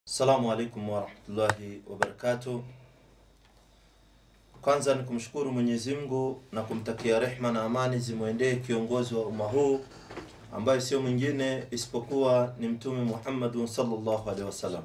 Assalamu alaikum warahmatullahi wabarakatuh. Kwanza ni kumshukuru Mwenyezi Mungu na kumtakia rehma na amani zimwendee kiongozi wa umma huu ambaye sio mwingine isipokuwa ni Mtume Muhammadun sallallahu alaihi wasallam.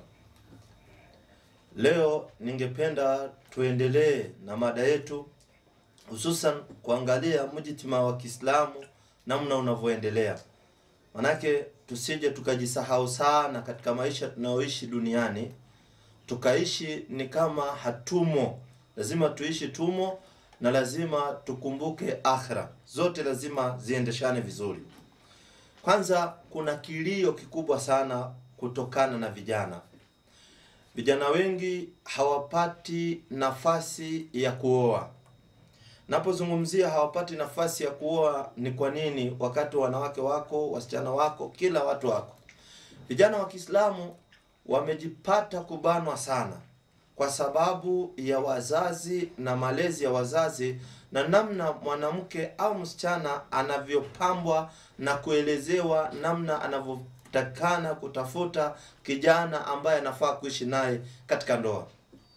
Leo ningependa tuendelee na mada yetu, hususan kuangalia mujtama wa Kiislamu namna unavyoendelea, manake tusije tukajisahau sana katika maisha tunayoishi duniani, tukaishi ni kama hatumo. Lazima tuishi tumo, na lazima tukumbuke akhira, zote lazima ziendeshane vizuri. Kwanza, kuna kilio kikubwa sana kutokana na vijana. Vijana wengi hawapati nafasi ya kuoa. Napozungumzia hawapati nafasi ya kuoa ni kwa nini? Wakati wanawake wako, wasichana wako, kila watu wako. Vijana wa Kiislamu wamejipata kubanwa sana kwa sababu ya wazazi na malezi ya wazazi na namna mwanamke au msichana anavyopambwa na kuelezewa namna anavyotakana kutafuta kijana ambaye anafaa kuishi naye katika ndoa.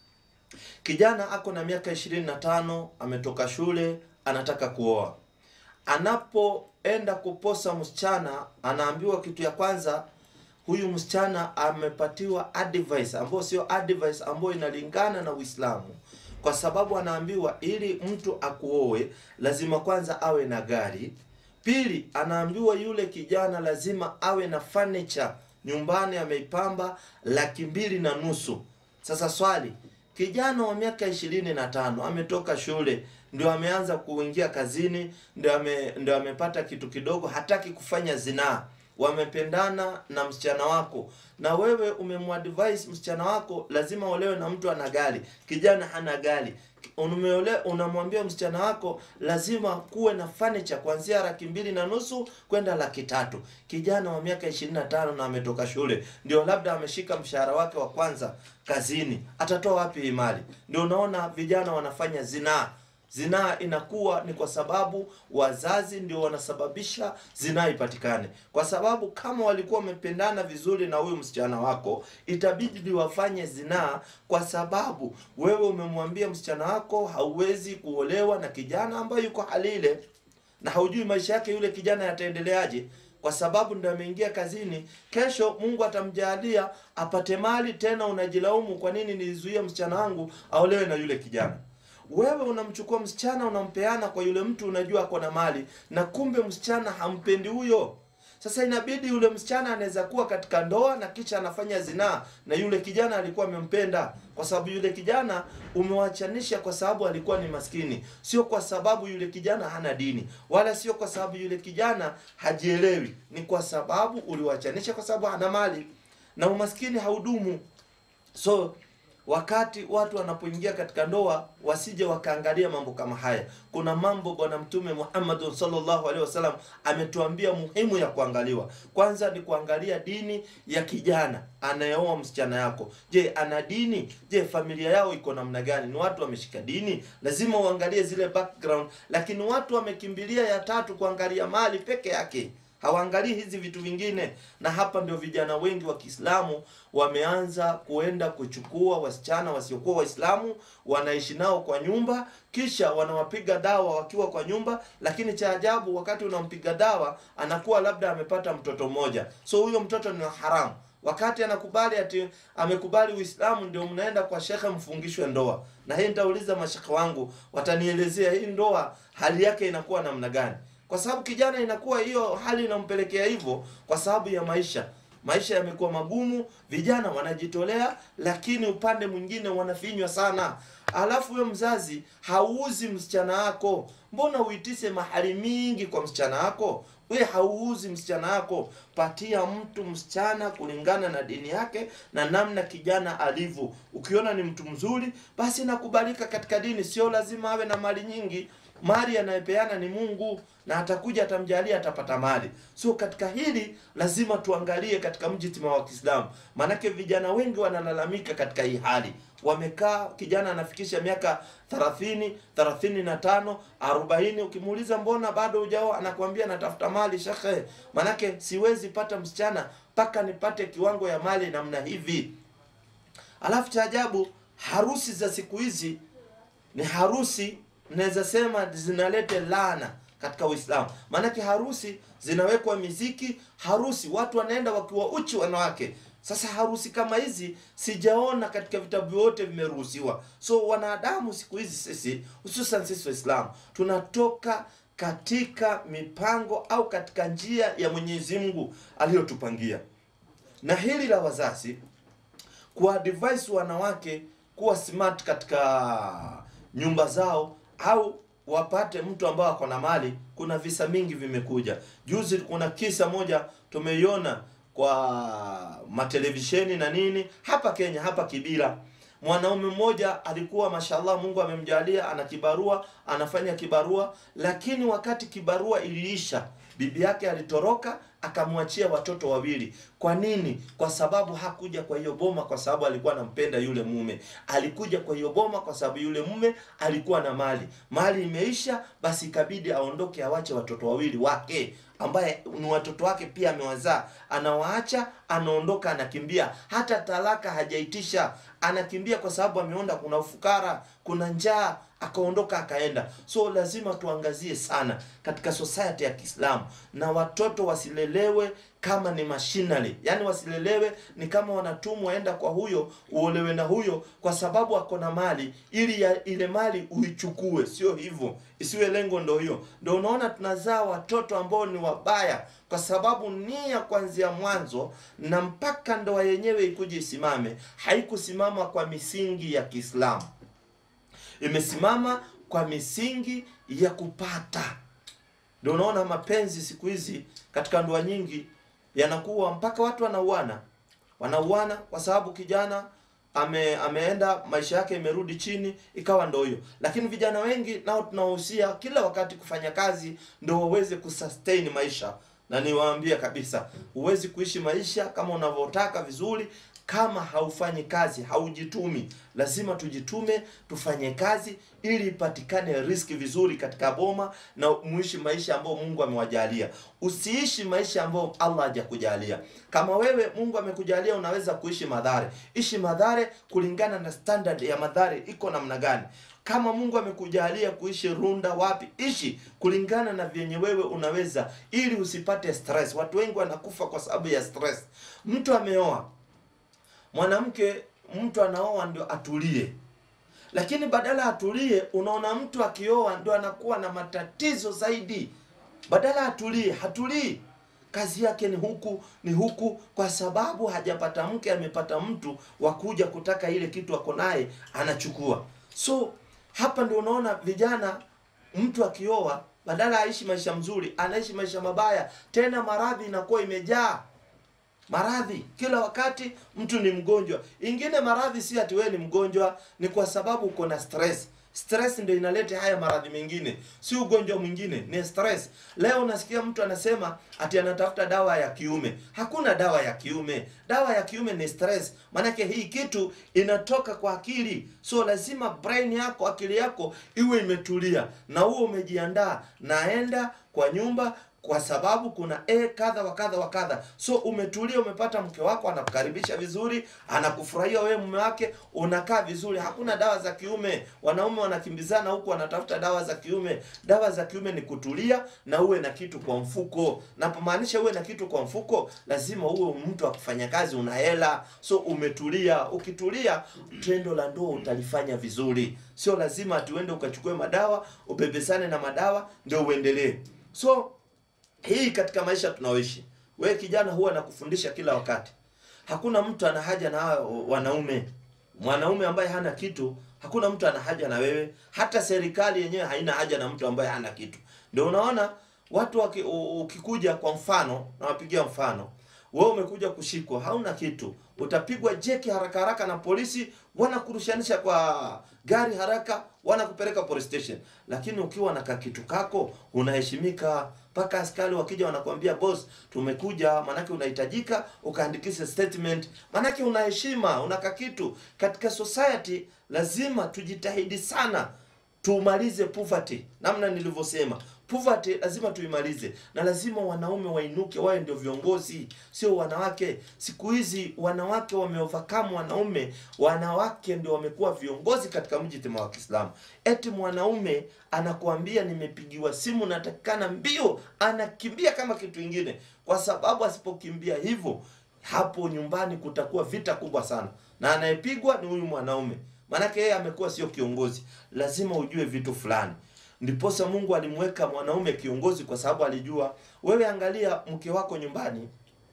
Kijana ako na miaka ishirini na tano, ametoka shule, anataka kuoa. Anapoenda kuposa msichana, anaambiwa kitu ya kwanza, huyu msichana amepatiwa advice ambayo sio advice ambayo inalingana na Uislamu, kwa sababu anaambiwa ili mtu akuoe lazima kwanza awe na gari. Pili, anaambiwa yule kijana lazima awe na furniture nyumbani, ameipamba laki mbili na nusu. Sasa swali kijana wa miaka ishirini na tano ametoka shule, ndio ameanza kuingia kazini, ndio ame, ndio amepata kitu kidogo, hataki kufanya zinaa. Wamependana na msichana wako, na wewe umemwadvise msichana wako lazima olewe na mtu ana gari, kijana hana gari. Umeole, unamwambia msichana wako lazima kuwe na furniture kuanzia laki mbili na nusu kwenda laki tatu. Kijana wa miaka ishirini na tano na ametoka shule, ndio labda ameshika mshahara wake wa kwanza kazini, atatoa wapi hii mali? Ndio unaona vijana wanafanya zinaa. Zinaa inakuwa ni kwa sababu wazazi ndio wanasababisha zinaa ipatikane, kwa sababu kama walikuwa wamependana vizuri na huyu msichana wako, itabidi wafanye zinaa, kwa sababu wewe umemwambia msichana wako hauwezi kuolewa na kijana ambaye yuko hali ile, na haujui maisha yake yule kijana yataendeleaje kwa sababu ndo ameingia kazini. Kesho Mungu atamjalia apate mali, tena unajilaumu, kwa nini nilizuia msichana wangu aolewe na yule kijana? Wewe unamchukua msichana unampeana kwa yule mtu unajua ako na mali, na kumbe msichana hampendi huyo. Sasa inabidi yule msichana anaweza kuwa katika ndoa na kisha anafanya zinaa na yule kijana alikuwa amempenda, kwa sababu yule kijana umewachanisha kwa sababu alikuwa ni maskini, sio kwa sababu yule kijana hana dini, wala sio kwa sababu yule kijana hajielewi. Ni kwa sababu uliwachanisha kwa sababu hana mali, na umaskini haudumu. So wakati watu wanapoingia katika ndoa wasije wakaangalia mambo kama haya. Kuna mambo Bwana Mtume Muhammad sallallahu alaihi wasallam ametuambia muhimu ya kuangaliwa. Kwanza ni kuangalia dini ya kijana anayeoa msichana yako. Je, ana dini? Je, familia yao iko namna gani? Ni watu wameshika dini? Lazima uangalie zile background, lakini watu wamekimbilia ya tatu kuangalia mali peke yake hawaangalii hizi vitu vingine, na hapa ndio vijana wengi wa Kiislamu wameanza kuenda kuchukua wasichana wasiokuwa Waislamu, wanaishi nao kwa nyumba, kisha wanawapiga dawa wakiwa kwa nyumba. Lakini cha ajabu, wakati unampiga dawa anakuwa labda amepata mtoto mmoja, so huyo mtoto ni haramu. Wakati anakubali ati amekubali Uislamu, ndio mnaenda kwa shekhe mfungishwe ndoa. Na hii nitauliza mashekhe wangu, watanielezea hii ndoa hali yake inakuwa namna gani kwa sababu kijana inakuwa hiyo hali inampelekea hivyo, kwa sababu ya maisha. Maisha yamekuwa magumu, vijana wanajitolea, lakini upande mwingine wanafinywa sana. Alafu we mzazi hauuzi msichana wako, mbona uitise mahali mingi kwa msichana wako? We hauuzi msichana wako, patia mtu msichana kulingana na dini yake na namna kijana alivyo. Ukiona ni mtu mzuri, basi nakubalika katika dini, sio lazima awe na mali nyingi. Mali anayepeana ni Mungu na atakuja atamjalia, atapata mali. So katika hili lazima tuangalie katika mjitima wa Kiislamu, maanake vijana wengi wanalalamika katika hii hali. Wamekaa, kijana anafikisha miaka 30, 35, 40, ukimuuliza mbona bado hujaoa, anakuambia natafuta mali shekhe, maanake siwezi pata msichana mpaka nipate kiwango ya mali namna hivi. Alafu cha ajabu, harusi za siku hizi ni harusi naweza sema zinaleta laana katika Uislamu. Maanake harusi zinawekwa miziki, harusi watu wanaenda wakiwa uchi wanawake. Sasa harusi kama hizi sijaona katika vitabu vyote vimeruhusiwa. So wanadamu siku hizi sisi, hususan sisi Waislamu, tunatoka katika mipango au katika njia ya Mwenyezi Mungu aliyotupangia, na hili la wazazi kuadvise wanawake kuwa smart katika nyumba zao au wapate mtu ambao ako na mali. Kuna visa mingi vimekuja. Juzi kuna kisa moja tumeiona kwa matelevisheni na nini hapa Kenya, hapa Kibira. Mwanaume mmoja alikuwa mashallah, Mungu amemjalia ana kibarua, anafanya kibarua, lakini wakati kibarua iliisha, bibi yake alitoroka akamwachia watoto wawili. Kwa nini? Kwa sababu hakuja kwa hiyo boma kwa sababu alikuwa anampenda yule mume. Alikuja kwa hiyo boma kwa sababu yule mume alikuwa na mali. Mali imeisha, basi ikabidi aondoke, awache watoto wawili wake ambaye ni watoto wake pia amewazaa. Anawaacha, anaondoka, anakimbia, hata talaka hajaitisha, anakimbia kwa sababu ameona kuna ufukara, kuna njaa, akaondoka akaenda. So lazima tuangazie sana katika society ya Kiislamu, na watoto wasilelewe kama ni machinery, yani wasilelewe ni kama wanatumwa, enda kwa huyo uolewe na huyo kwa sababu ako na mali, ili ya, ile mali uichukue. Sio hivyo, isiwe lengo ndo hiyo. Ndo unaona tunazaa watoto ambao ni wabaya, kwa sababu nia kuanzia mwanzo na mpaka ndoa yenyewe ikuje isimame, haikusimama kwa misingi ya Kiislamu, imesimama kwa misingi ya kupata. Ndio unaona mapenzi siku hizi katika ndoa nyingi yanakuwa mpaka watu wanauana, wanauana kwa sababu kijana ame, ameenda maisha yake imerudi chini, ikawa ndo hiyo. Lakini vijana wengi nao tunawahusia kila wakati kufanya kazi ndo waweze kusustain maisha, na niwaambia kabisa, huwezi kuishi maisha kama unavyotaka vizuri kama haufanyi kazi, haujitumi. Lazima tujitume, tufanye kazi ili ipatikane riski vizuri katika boma na muishi maisha ambayo Mungu amewajalia. Usiishi maisha ambayo Allah hajakujalia. Kama wewe Mungu amekujalia unaweza kuishi madhare, ishi madhare kulingana na standard ya madhare iko namna gani. Kama Mungu amekujalia kuishi Runda wapi, ishi kulingana na vyenye wewe unaweza, ili usipate stress. Watu wengi wanakufa kwa sababu ya stress. Mtu ameoa mwanamke mtu anaoa ndio atulie, lakini badala atulie, unaona mtu akioa ndio anakuwa na matatizo zaidi. Badala atulie, hatulii, kazi yake ni huku ni huku, kwa sababu hajapata mke, amepata mtu wa kuja kutaka ile kitu ako naye anachukua. So hapa ndio unaona vijana, mtu akioa badala aishi maisha mzuri, anaishi maisha mabaya, tena maradhi inakuwa imejaa maradhi kila wakati, mtu ni mgonjwa. Ingine maradhi si ati wewe ni mgonjwa, ni kwa sababu uko na stress. Stress ndio inaleta haya maradhi mengine, si ugonjwa mwingine, ni stress. Leo unasikia mtu anasema ati anatafuta dawa ya kiume. Hakuna dawa ya kiume, dawa ya kiume ni stress. Maanake hii kitu inatoka kwa akili, so lazima brain yako, akili yako iwe imetulia na uwe umejiandaa, naenda kwa nyumba kwa sababu kuna e kadha wa kadha wa kadha. So umetulia, umepata mke wako anakukaribisha vizuri, anakufurahia wewe mume wake, unakaa vizuri. Hakuna dawa za kiume. Wanaume wanakimbizana huku wanatafuta dawa za kiume. Dawa za kiume ni kutulia na uwe na kitu kwa mfuko. Napomaanisha uwe na kitu kwa mfuko, lazima uwe mtu wa kufanya kazi, una hela, so umetulia. Ukitulia, tendo la ndoa utalifanya vizuri. Sio lazima ati uende ukachukue madawa, ubebesane na madawa ndio uendelee. So hii katika maisha tunaoishi, wewe kijana, huwa nakufundisha kila wakati, hakuna mtu ana haja na wanaume. Mwanaume ambaye hana kitu, hakuna mtu ana haja na wewe. Hata serikali yenyewe haina haja na mtu ambaye hana kitu. Ndio unaona watu waki, ukikuja kwa mfano, nawapigia mfano, wewe umekuja kushikwa, hauna kitu, utapigwa jeki haraka haraka na polisi, wanakurushanisha kwa gari haraka, wanakupeleka police station. Lakini ukiwa na kakitu kako, unaheshimika mpaka askari wakija wanakuambia boss, tumekuja, manake unahitajika ukaandikisha statement, manake una heshima, una kakitu. Katika society lazima tujitahidi sana tumalize poverty, namna nilivyosema, Poverty lazima tuimalize, na lazima wanaume wainuke, wawe ndio viongozi, sio wanawake. Siku hizi wanawake wameovercome wanaume, wanawake ndio wamekuwa viongozi katika mjitima wa Kiislamu. Eti mwanaume anakuambia nimepigiwa simu, natakikana mbio, anakimbia kama kitu ingine, kwa sababu asipokimbia hivyo, hapo nyumbani kutakuwa vita kubwa sana, na anayepigwa ni huyu mwanaume, maanake yeye amekuwa sio kiongozi. Lazima ujue vitu fulani. Ndiposa Mungu alimweka mwanaume kiongozi, kwa sababu alijua, wewe angalia mke wako nyumbani,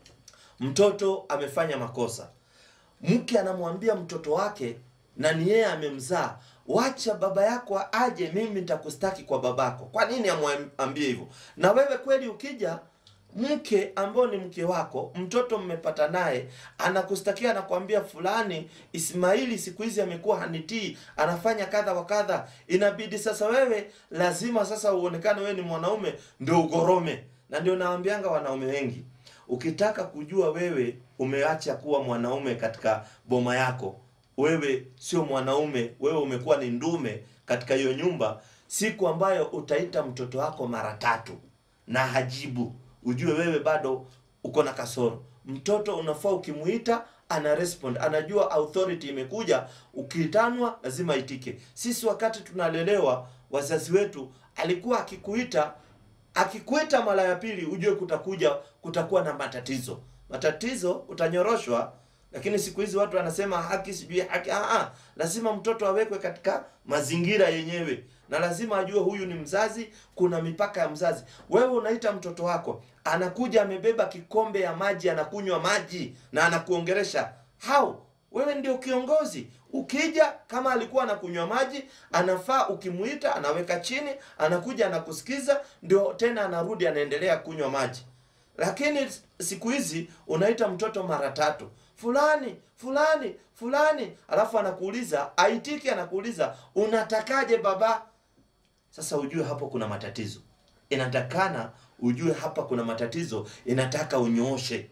mtoto amefanya makosa, mke anamwambia mtoto wake, na ni yeye amemzaa, wacha baba yako aje, mimi nitakustaki kwa babako. Kwa nini amwambie hivyo? Na wewe kweli ukija mke ambao ni mke wako, mtoto mmepata naye, anakustakia anakuambia, fulani Ismaili siku hizi amekuwa hanitii, anafanya kadha wa kadha. Inabidi sasa wewe lazima sasa uonekane wewe ni mwanaume, ndio ugorome. Na ndio naambianga wanaume wengi, ukitaka kujua wewe umeacha kuwa mwanaume katika boma yako, wewe sio mwanaume, wewe umekuwa ni ndume katika hiyo nyumba, siku ambayo utaita mtoto wako mara tatu na hajibu ujue wewe bado uko na kasoro. Mtoto unafaa ukimuita, ana respond, anajua authority imekuja, ukiitanwa lazima itike. Sisi wakati tunalelewa, wazazi wetu alikuwa akikuita, akikuita mara ya pili, ujue kutakuja, kutakuwa na matatizo. Matatizo utanyoroshwa, lakini siku hizi watu wanasema haki, sijui haki. Aa, lazima mtoto awekwe katika mazingira yenyewe na lazima ajue huyu ni mzazi, kuna mipaka ya mzazi. Wewe unaita mtoto wako, anakuja amebeba kikombe ya maji, anakunywa maji na anakuongeresha hao, wewe ndio kiongozi. Ukija kama alikuwa anakunywa maji, anafaa ukimuita, anaweka chini, anakuja anakusikiza, ndio tena anarudi anaendelea kunywa maji. Lakini siku hizi unaita mtoto mara tatu, fulani fulani fulani, alafu anakuuliza aitiki, anakuuliza unatakaje baba? Sasa ujue hapo kuna matatizo, inatakana ujue hapa kuna matatizo, inataka unyooshe.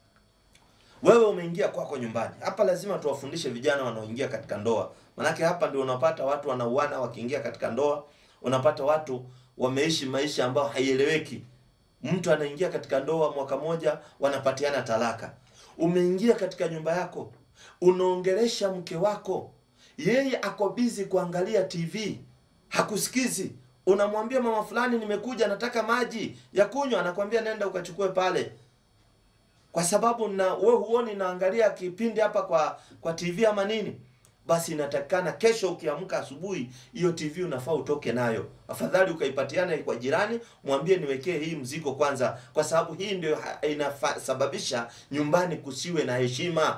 Wewe umeingia kwako nyumbani, hapa lazima tuwafundishe vijana wanaoingia katika ndoa, manake hapa ndio unapata watu wanauana wakiingia katika ndoa, unapata watu wameishi maisha ambayo haieleweki. Mtu anaingia katika ndoa mwaka moja, wanapatiana talaka. Umeingia katika nyumba yako, unaongelesha mke wako, yeye ako bizi kuangalia TV hakusikizi. Unamwambia mama fulani, nimekuja nataka maji ya kunywa, anakwambia nenda ukachukue pale, kwa sababu na we huoni naangalia kipindi hapa kwa kwa TV ama nini. Basi inatakikana kesho ukiamka asubuhi, hiyo TV unafaa utoke nayo, afadhali ukaipatiana kwa jirani, mwambie niwekee hii mzigo kwanza, kwa sababu hii ndio inasababisha nyumbani kusiwe na heshima.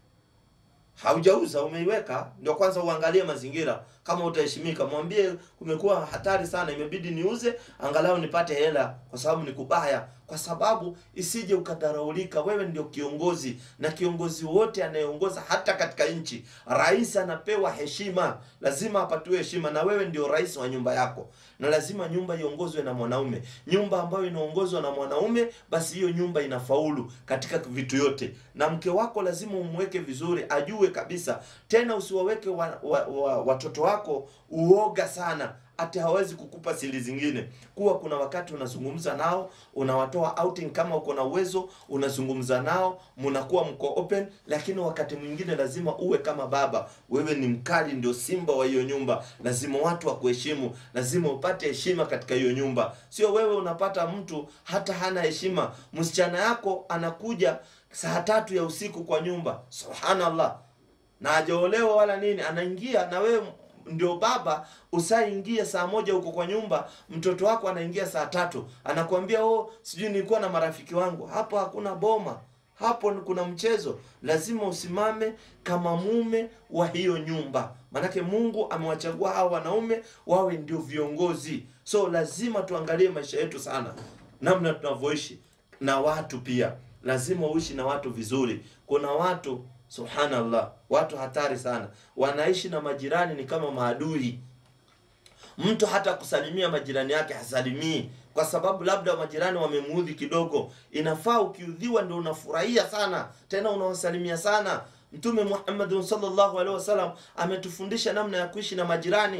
Haujauza, umeiweka, ndio kwanza uangalie mazingira kama utaheshimika. Mwambie kumekuwa hatari sana, imebidi niuze angalau nipate hela, kwa sababu ni kubaya, kwa sababu isije ukadharaulika. Wewe ndio kiongozi, na kiongozi wote anayeongoza hata katika nchi, rais anapewa heshima, lazima apatiwe heshima, na wewe ndio rais wa nyumba yako, na lazima nyumba iongozwe na mwanaume. Nyumba ambayo inaongozwa na mwanaume, basi hiyo nyumba inafaulu katika vitu yote, na mke wako lazima umweke vizuri, ajue kabisa. Tena usiwaweke wa, wa, wa, watoto wako uoga sana hata hawezi kukupa siri zingine. Kuwa kuna wakati unazungumza nao, unawatoa outing kama uko na uwezo, unazungumza nao, mnakuwa mko open, lakini wakati mwingine lazima uwe kama baba. Wewe ni mkali, ndio simba wa hiyo nyumba, lazima watu wakuheshimu, lazima upate heshima katika hiyo nyumba. Sio wewe unapata mtu hata hana heshima, msichana yako anakuja saa tatu ya usiku kwa nyumba, subhanallah, na hajaolewa wala nini, anaingia na wewe ndio baba usaingia saa moja huko kwa nyumba, mtoto wako anaingia saa tatu, anakuambia oh, sijui nilikuwa na marafiki wangu. Hapo hakuna boma, hapo kuna mchezo. Lazima usimame kama mume wa hiyo nyumba, maanake Mungu amewachagua hao wanaume wawe ndio viongozi. So lazima tuangalie maisha yetu sana, namna tunavyoishi na watu. Pia lazima uishi na watu vizuri. Kuna watu Subhanallah, watu hatari sana, wanaishi na majirani ni kama maadui. Mtu hata kusalimia majirani yake hasalimii, kwa sababu labda majirani wamemuudhi kidogo. Inafaa ukiudhiwa ndio unafurahia sana, tena unawasalimia sana. Mtume Muhammad sallallahu alaihi wasallam ametufundisha namna ya kuishi na majirani.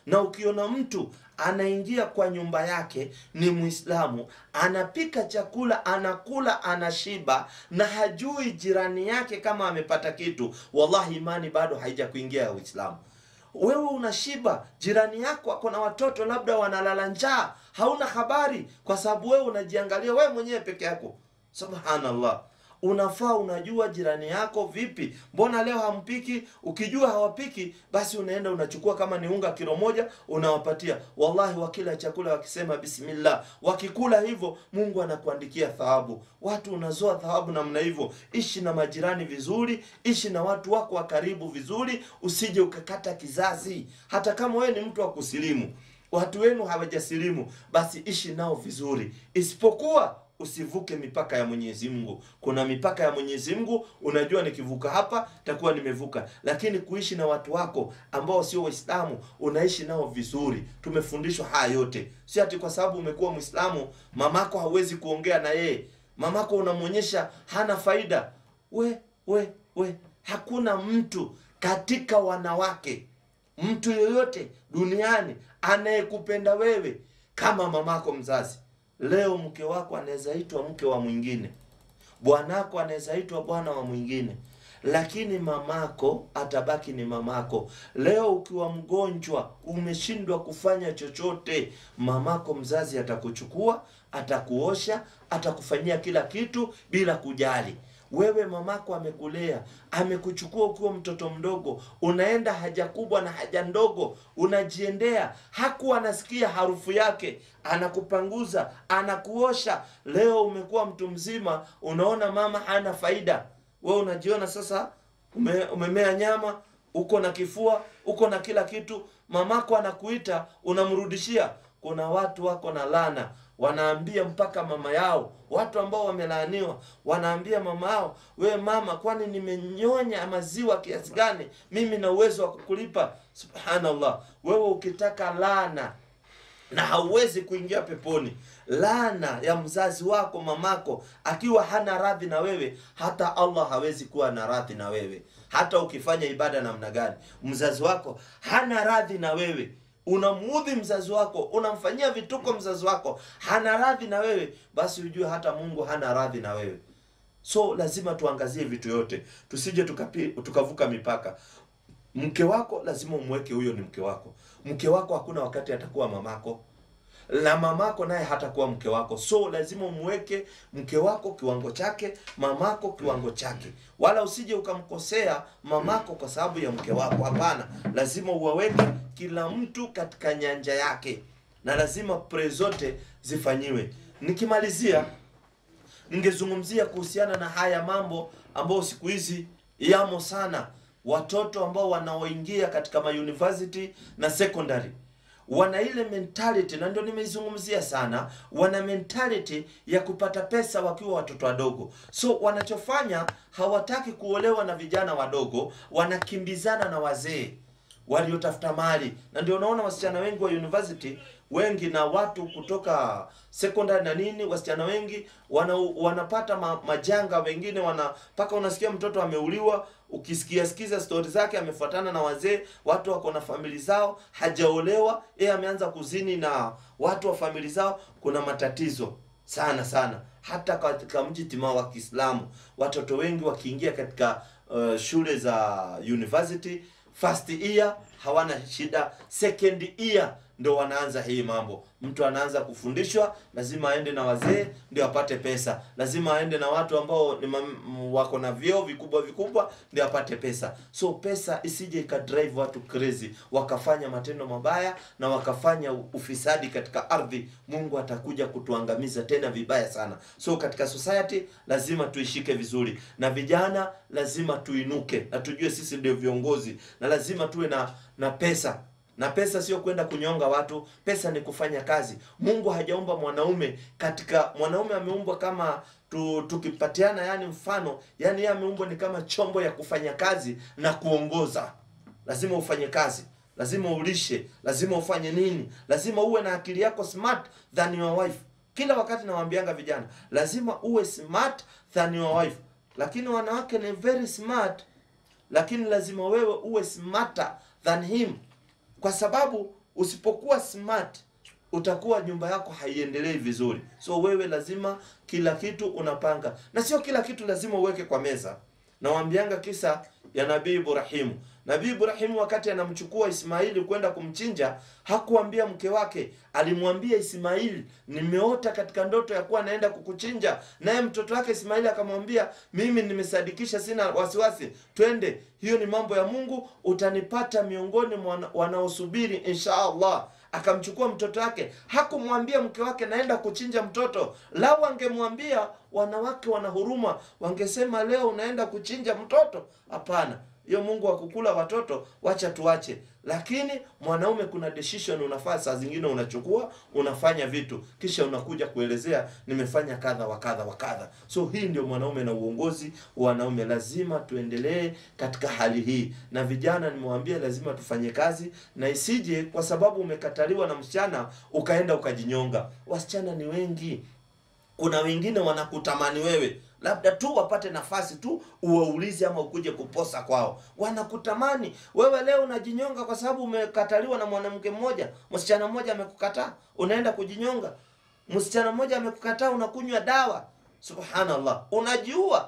na ukiona mtu anaingia kwa nyumba yake ni Muislamu, anapika chakula, anakula, anashiba na hajui jirani yake kama amepata kitu, wallahi imani bado haija kuingia ya Uislamu. Wewe unashiba, jirani yako ako na watoto labda wanalala njaa, hauna habari, kwa sababu wewe unajiangalia wewe mwenyewe peke yako. Subhanallah. Unafaa unajua jirani yako vipi, mbona leo hampiki? Ukijua hawapiki, basi unaenda unachukua kama ni unga kilo moja unawapatia. Wallahi, wakila chakula wakisema bismillah, wakikula hivyo, Mungu anakuandikia thawabu. Watu unazoa thawabu namna hivyo. Ishi na majirani vizuri, ishi na watu wako wa karibu vizuri, usije ukakata kizazi. Hata kama wewe ni mtu wa kusilimu, watu wenu hawajasilimu, basi ishi nao vizuri, isipokuwa usivuke mipaka ya Mwenyezi Mungu. Kuna mipaka ya Mwenyezi Mungu, unajua nikivuka hapa takuwa nimevuka, lakini kuishi na watu wako ambao sio Waislamu unaishi nao vizuri. Tumefundishwa haya yote, si ati kwa sababu umekuwa Mwislamu mamako hauwezi kuongea na yeye, mamako unamwonyesha hana faida. We we we, hakuna mtu katika wanawake, mtu yoyote duniani anayekupenda wewe kama mamako mzazi. Leo mke wako anaweza itwa mke wa mwingine, bwanako anaweza itwa bwana wa mwingine, lakini mamako atabaki ni mamako. Leo ukiwa mgonjwa, umeshindwa kufanya chochote, mamako mzazi atakuchukua, atakuosha, atakufanyia kila kitu bila kujali. Wewe mamako amekulea, amekuchukua ukiwa mtoto mdogo, unaenda haja kubwa na haja ndogo, unajiendea. Hakuwa anasikia harufu yake, anakupanguza, anakuosha. Leo umekuwa mtu mzima, unaona mama hana faida. Wewe unajiona sasa ume, umemea nyama, uko na kifua, uko na kila kitu. Mamako anakuita, unamrudishia. Kuna watu wako na lana wanaambia mpaka mama yao, watu ambao wamelaaniwa wanaambia mama yao, we mama, kwani nimenyonya maziwa kiasi gani? Mimi na uwezo wa kukulipa. Subhanallah, wewe ukitaka laana na hauwezi kuingia peponi, laana ya mzazi wako mamako akiwa hana radhi na wewe, hata Allah hawezi kuwa na radhi na wewe. Hata ukifanya ibada namna gani, mzazi wako hana radhi na wewe unamuudhi mzazi wako, unamfanyia vituko mzazi wako, hana radhi na wewe, basi ujue hata Mungu hana radhi na wewe. So lazima tuangazie vitu yote, tusije tukapi, tukavuka mipaka. Mke wako lazima umweke huyo ni mke wako. Mke wako hakuna wakati atakuwa mamako na mamako naye hatakuwa mke wako, so lazima umweke mke wako kiwango chake, mamako kiwango chake, wala usije ukamkosea mamako kwa sababu ya mke wako. Hapana, lazima uwaweke kila mtu katika nyanja yake, na lazima pre zote zifanyiwe. Nikimalizia, ningezungumzia kuhusiana na haya mambo ambayo siku hizi yamo sana, watoto ambao wanaoingia katika mauniversity na secondary wana ile mentality na ndio nimeizungumzia sana. Wana mentality ya kupata pesa wakiwa watoto wadogo, so wanachofanya hawataki kuolewa na vijana wadogo, wanakimbizana na wazee waliotafuta mali, na ndio unaona wasichana wengi wa university wengi na watu kutoka secondary na nini, wasichana wengi wana, wanapata ma, majanga. Wengine wana mpaka unasikia mtoto ameuliwa, ukisikia sikiza stori zake, amefuatana na wazee, watu wako na famili zao, hajaolewa, yeye ameanza kuzini na watu wa famili zao. Kuna matatizo sana sana, hata katika mji timaa wa Kiislamu watoto wengi wakiingia katika uh, shule za university first year hawana shida, second year ndo wanaanza hii mambo. Mtu anaanza kufundishwa, lazima aende na wazee ndio apate pesa, lazima aende na watu ambao ni mam, wako na vyeo vikubwa vikubwa ndio apate pesa. So pesa isije ikadrive watu crazy, wakafanya matendo mabaya na wakafanya ufisadi katika ardhi. Mungu atakuja kutuangamiza tena vibaya sana. So katika society lazima tuishike vizuri, na vijana lazima tuinuke na tujue sisi ndio viongozi, na lazima tuwe na na pesa na pesa sio kwenda kunyonga watu. Pesa ni kufanya kazi. Mungu hajaumba mwanaume katika mwanaume ameumbwa kama tu, tukipatiana yani mfano yani yeye ameumbwa ni kama chombo ya kufanya kazi na kuongoza. Lazima ufanye kazi, lazima ulishe, lazima ufanye nini, lazima uwe na akili yako smart than your wife. Kila wakati nawaambianga vijana, lazima uwe smart than your wife. Lakini wanawake ni very smart, lakini lazima wewe uwe smarter than him kwa sababu usipokuwa smart utakuwa nyumba yako haiendelei vizuri. So wewe lazima kila kitu unapanga, na sio kila kitu lazima uweke kwa meza. Nawambianga kisa ya Nabii Ibrahimu. Nabii Ibrahimu wakati anamchukua Ismaili kwenda kumchinja, hakuambia mke wake, alimwambia Ismaili, nimeota katika ndoto ya kuwa naenda kukuchinja. Naye mtoto wake Ismaili akamwambia, mimi nimesadikisha, sina wasiwasi, twende, hiyo ni mambo ya Mungu, utanipata miongoni mwa wanaosubiri insha Allah akamchukua mtoto wake. Hakumwambia mke wake naenda kuchinja mtoto. Lau angemwambia, wanawake wana huruma, wangesema leo unaenda kuchinja mtoto. Hapana, hiyo Mungu akukula watoto, wacha tuache. Lakini mwanaume, kuna decision unafaa, saa zingine unachukua, unafanya vitu, kisha unakuja kuelezea nimefanya kadha wa kadha wa kadha. So hii ndio mwanaume na uongozi wa wanaume. Lazima tuendelee katika hali hii, na vijana nimewaambia, lazima tufanye kazi, na isije kwa sababu umekataliwa na msichana ukaenda ukajinyonga. Wasichana ni wengi, kuna wengine wanakutamani wewe labda tu wapate nafasi tu uwaulize ama ukuje kuposa kwao. Wanakutamani wewe. Leo unajinyonga kwa sababu umekataliwa na mwanamke mmoja, msichana mmoja amekukataa, unaenda kujinyonga. Msichana mmoja amekukataa, unakunywa dawa. Subhanallah, unajiua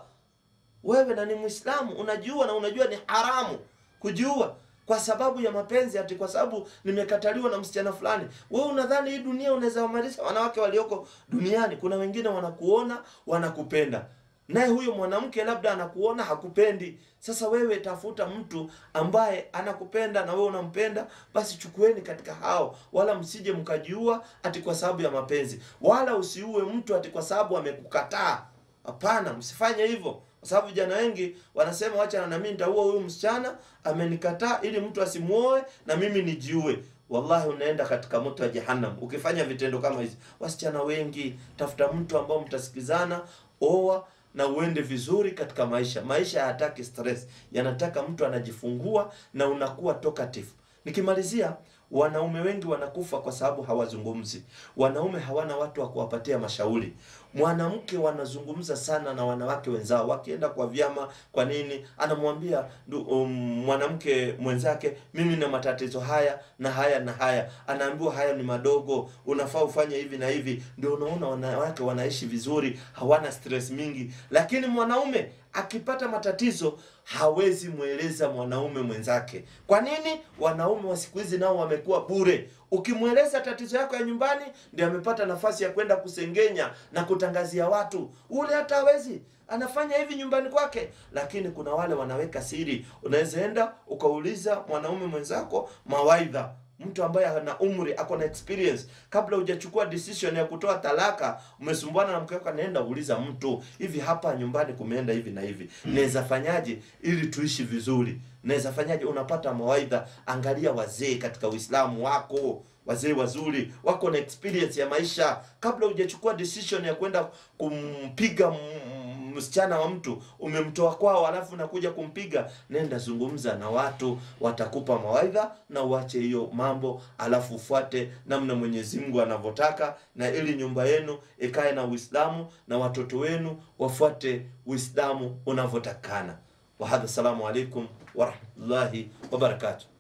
wewe, na ni Muislamu, unajiua na unajua ni haramu kujiua kwa sababu ya mapenzi, ati kwa sababu nimekataliwa na msichana fulani. Wewe unadhani hii dunia unaweza wamalisha wanawake walioko duniani? Kuna wengine wanakuona wanakupenda, naye huyo mwanamke labda anakuona hakupendi. Sasa wewe tafuta mtu ambaye anakupenda na wewe unampenda, basi chukueni katika hao, wala msije mkajiua ati kwa sababu ya mapenzi, wala usiue mtu ati kwa sababu amekukataa. Hapana, msifanye hivyo kwa sababu vijana wengi wanasema wacha na mimi nitaua huyu msichana amenikataa, ili mtu asimuoe na mimi nijiue. Wallahi, unaenda katika moto wa jahannam ukifanya vitendo kama hizi. Wasichana wengi, tafuta mtu ambao mtasikizana, oa na uende vizuri katika maisha. Maisha hayataki stress, yanataka mtu anajifungua na unakuwa talkative. Nikimalizia, wanaume wengi wanakufa kwa sababu hawazungumzi. Wanaume hawana watu wa kuwapatia mashauri. Mwanamke wanazungumza sana na wanawake wenzao, wakienda kwa vyama. Kwa nini? Anamwambia um, mwanamke mwenzake, mimi na matatizo haya na haya na haya. Anaambiwa haya ni madogo, unafaa ufanye hivi na hivi. Ndio unaona wanawake wanaishi vizuri, hawana stress mingi. Lakini mwanaume akipata matatizo hawezi mweleza mwanaume mwenzake. Kwa nini? Wanaume wa siku hizi nao wamekuwa bure. Ukimweleza tatizo yako ya nyumbani, ndio amepata nafasi ya kwenda kusengenya na kutangazia watu. Ule hata hawezi, anafanya hivi nyumbani kwake. Lakini kuna wale wanaweka siri. Unaweza enda ukauliza mwanaume mwenzako mawaidha mtu ambaye ana umri ako na experience, kabla hujachukua decision ya kutoa talaka, umesumbuana na mke wako, naenda uliza mtu, hivi hapa nyumbani kumeenda hivi na hivi, naweza fanyaje ili tuishi vizuri? Naweza fanyaje? Unapata mawaidha. Angalia wazee katika Uislamu wako wazee wazuri wako na experience ya maisha. Kabla hujachukua decision ya kwenda kumpiga msichana wa mtu, umemtoa kwao, alafu nakuja kumpiga, nenda zungumza na watu, watakupa mawaidha na uache hiyo mambo, alafu ufuate namna Mwenyezi Mungu anavyotaka, na ili nyumba yenu ikae na Uislamu na watoto wenu wafuate Uislamu unavyotakana. Wahadha, assalamu alaikum warahmatullahi wabarakatuh.